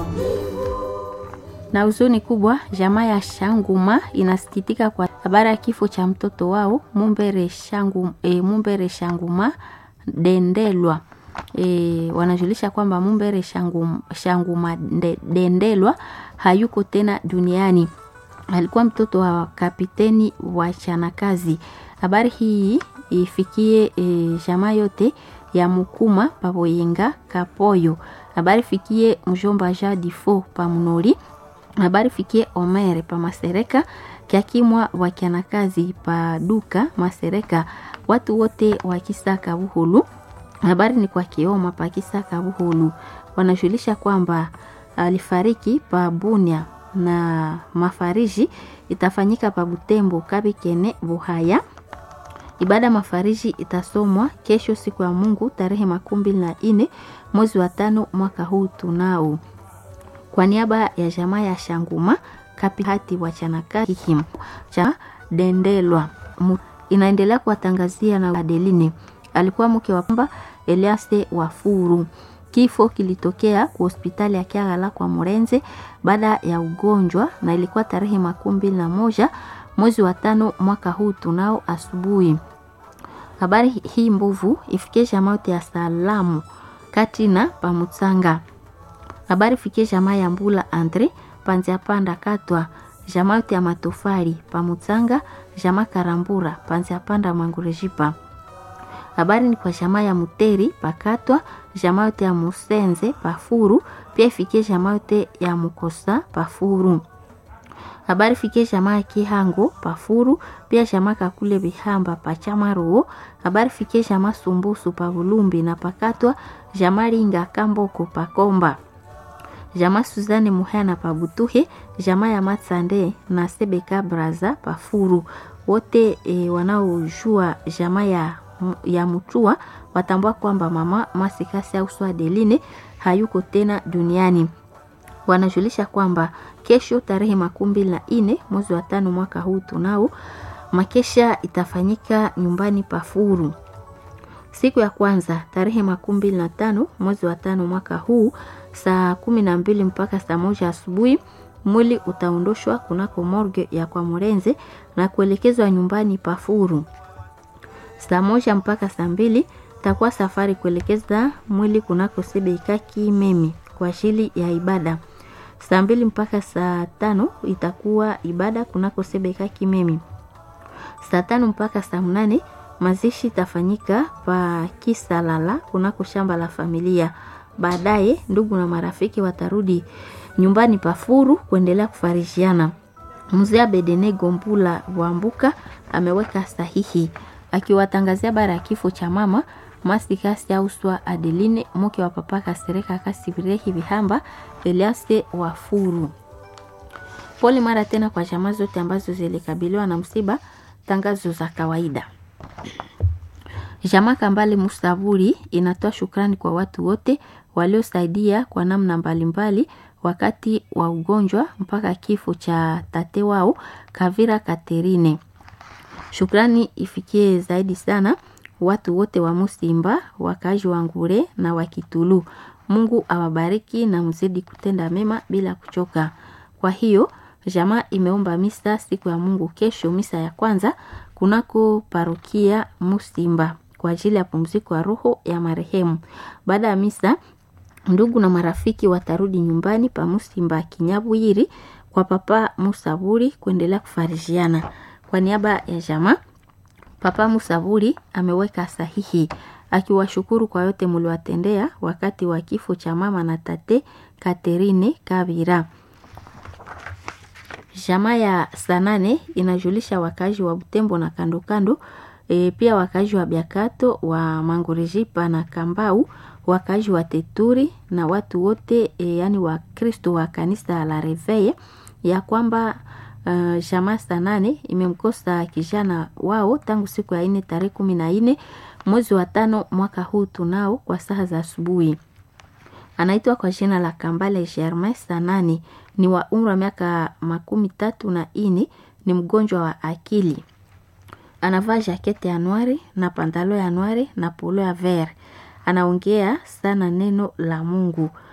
Na huzuni kubwa, jamaa ya Shanguma inasikitika kwa habari ya kifo cha mtoto wao Mumbere, Shangu, e, Mumbere Shanguma Dendelwa. E, wanajulisha kwamba Mumbere Shanguma, Shanguma de, Dendelwa hayuko tena duniani. Alikuwa mtoto wa kapiteni wa Chanakazi. Habari hii ifikie e, jamaa yote ya Mukuma Paboyenga Kapoyo. Habari fikie mjomba Jadifo Pamunori habari fikie Omere pa Masereka kiakimwa wakianakazi pa duka Masereka, watu wote wa Kisaka Buhulu. Habari ni kwa Kioma pa Kisaka Buhulu, wanajulisha kwamba alifariki pa Bunia na mafariji itafanyika pa Butembo Kabikene Buhaya. Ibada mafariji itasomwa kesho siku ya Mungu tarehe makumi mbili na nne mwezi wa tano mwaka huu tunao kwa niaba ya jamaa ya Shanguma kapihati wa Chanakahim cha Dendelwa inaendelea kuwatangazia na Adeline alikuwa mke wa pamba Eliaste Wafuru. Kifo kilitokea kwa hospitali ya Kiagala kwa Murenze baada ya ugonjwa na ilikuwa tarehe makumi mbili na moja mwezi wa tano mwaka huu tunao asubuhi. Habari hii mbovu ifikie jamaa yote ya salamu katina pamutsanga habari fikie jamaa ya Mbula Andre panzia panda katwa jamaa yote ya matofali pamutsanga jamaa Karambura panzia panda mangurejipa. Habari ni kwa jamaa ya Muteri pakatwa jamaa yote ya Musenze pafuru pia ifikie jamaa yote ya Mukosa pafuru. Habari fikie jamaa ya Kihango pafuru pia jamaa Kakule Bihamba pachamaruo. Habari fikie jamaa Sumbusu pa Bulumbi na pakatwa jamaa Linga Kamboko pakomba jamaa Suzane Muhana pa Butuhe, jamaa ya Matsande na Sebeka Braza pa Furu. Wote e, wanaojua jamaa ya, ya Mutua watambua kwamba mama Masikasi au Swadeline hayuko tena duniani. Wanajulisha kwamba kesho tarehe makumi mbili na nne mwezi wa tano mwaka huu tunao makesha itafanyika nyumbani pa Furu. Siku ya kwanza tarehe makumi mbili na tano mwezi wa tano mwaka huu saa kumi na mbili mpaka saa moja asubuhi mwili utaondoshwa kunako morgue ya kwa Murenze na kuelekezwa nyumbani pa Furu. Saa moja mpaka saa mbili takuwa safari kuelekeza mwili kunako Sebeika Kimemi kwa ajili ya ibada. Saa mbili mpaka saa tano itakuwa ibada kunako Sebeika Kimemi. Saa tano mpaka saa mnane mazishi itafanyika pa Kisalala kunako shamba la familia. Baadaye ndugu na marafiki watarudi nyumbani pa Furu kuendelea kufarishiana. Mzee Bedene Gombula Wambuka ameweka sahihi akiwatangazia bara ya kifo cha mama Masikasi Auswa Adeline mke wa papa Kasereka Kasibirehi Bihamba Eliaste wa Furu. Pole mara tena kwa jamaa zote ambazo zilikabiliwa na msiba. Tangazo za kawaida. Jamaa Kambale Musaburi inatoa shukrani kwa watu wote waliosaidia kwa namna mbalimbali wakati wa ugonjwa mpaka kifo cha tate wao Kavira Katerine. Shukrani ifikie zaidi sana watu wote wa Musimba, wakazi wa Ngure na wa Kitulu. Mungu awabariki na mzidi kutenda mema bila kuchoka. Kwa hiyo jamaa imeomba misa siku ya Mungu kesho, misa ya kwanza kunako parokia Musimba kwa ajili ya pumziko ya roho ya marehemu. Baada ya misa, ndugu na marafiki watarudi nyumbani pa Musimba Kinyabwiri kwa papa Musaburi kuendelea kufarishiana. Kwa niaba ya jamaa, papa Musaburi ameweka sahihi akiwashukuru kwa yote muliwatendea wakati wa kifo cha mama na tate Katerine Kabira. Jamaa ya Sanane inajulisha wakazi wa Butembo na kando kando e, pia wakazi wa Biakato wa Mangurejipa na Kambau, wakazi wa Teturi na watu wote e, yani wa Kristo wa kanisa la Reveye ya kwamba uh, jamaa Sanane imemkosa kijana wao tangu siku ya ine tarehe kumi na nne mwezi wa tano mwaka huu tunao kwa saa za asubuhi. Anaitwa kwa jina la Kambale Germain Sanani, ni wa umri wa miaka makumi tatu na ine, ni mgonjwa wa akili. Anavaa jakete ya nwari na pantalo ya nwari na polo ya ver. Anaongea sana neno la Mungu.